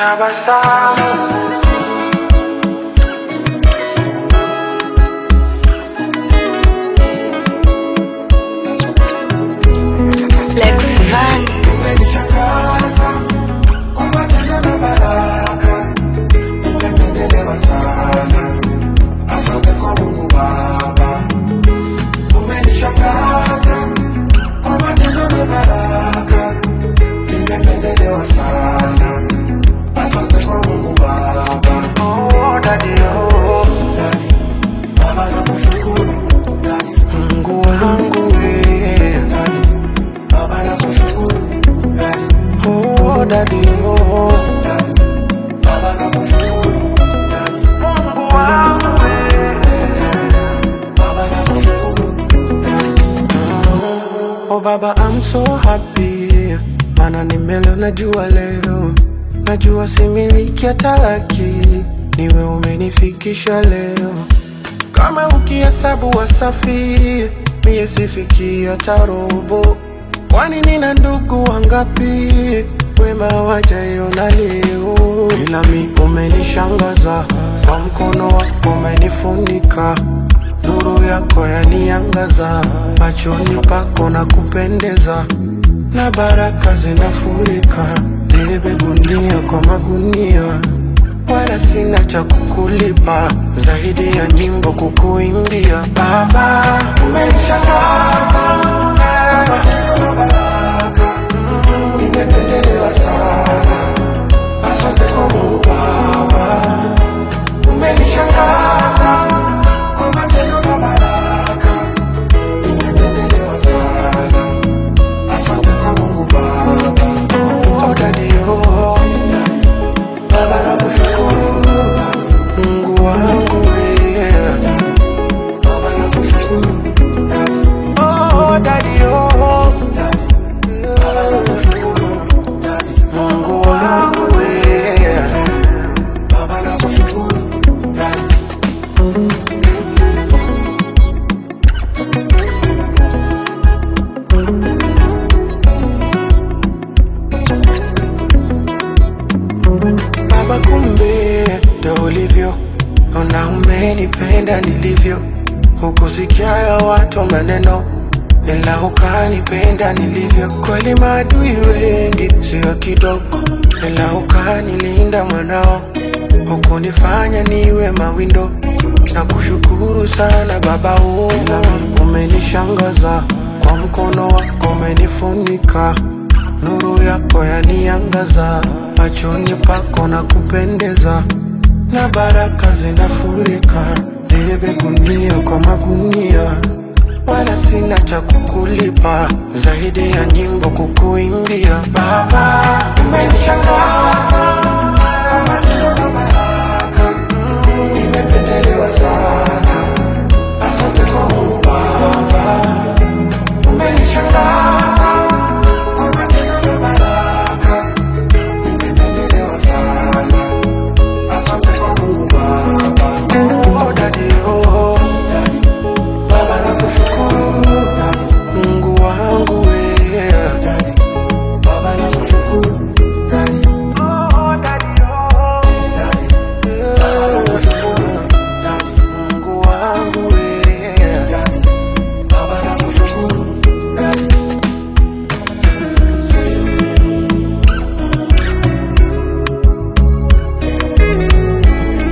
tabasamu Lex Van, umenishangaza kwa matendo na baraka, nimependelewa sana. Asante kwa Mungu Baba, umenishangaza kwa matendo na baraka, nimependelewa sana. Asante kwa Mungu Baba. Oh, daddy, oh, daddy. Baba nakushukuru, daddy. Mungu wangu wewe, daddy. Baba nakushukuru, daddy. Oh, daddy, oh, daddy. Baba nakushukuru, daddy. Mungu wangu wewe, daddy. Baba nakushukuru, daddy. Oh baba I'm so happy Mana nimelo najua leo Najua similiki ya talaki Niwe umenifikisha leo Kama ukihesabu wasafi Mie sifiki hata robo Kwani nina ndugu wangapi Wema wajaiona leo Ila mi umenishangaza Kwa mkono wako umenifunika Nuru yako yaniangaza, machoni pako na kupendeza, na baraka zinafurika. Nibebe gunia kwa magunia, wala sina cha kukulipa zaidi ya nyimbo kukuimbia. Baba, umenishangaza kwa matendo na baraka, nimependelewa sana. Asante kwa Mungu Baba, umenishangaza kwa matendo na baraka, nimependelewa sana. Asante kwa Mungu Baba. Oh, daddy, oh, daddy. Baba nakushukuru, Mungu wangu wewe. Baba nakushukuru, daddy. Oh, daddy, oh, daddy. Baba nakushukuru, daddy. Mungu wangu wewe. Baba nakushukuru, daddy. Baba, kumbe ndo ulivyo, ona umenipenda nilivyo, hukusikia ya watu maneno, ila ukanipenda nilivyo. Kweli maadui wengi sio kidogo, ila ukanilinda mwanao, hukunifanya niwe mawindo na kushukuru sana Baba, oh, umenishangaza kwa mkono wako umenifunika nuru yako yaniangaza, machoni pako na kupendeza, na baraka zinafurika. Nibebe gunia kwa magunia, wala sina cha kukulipa zaidi ya nyimbo kukuimbia. Baba, umenishangaza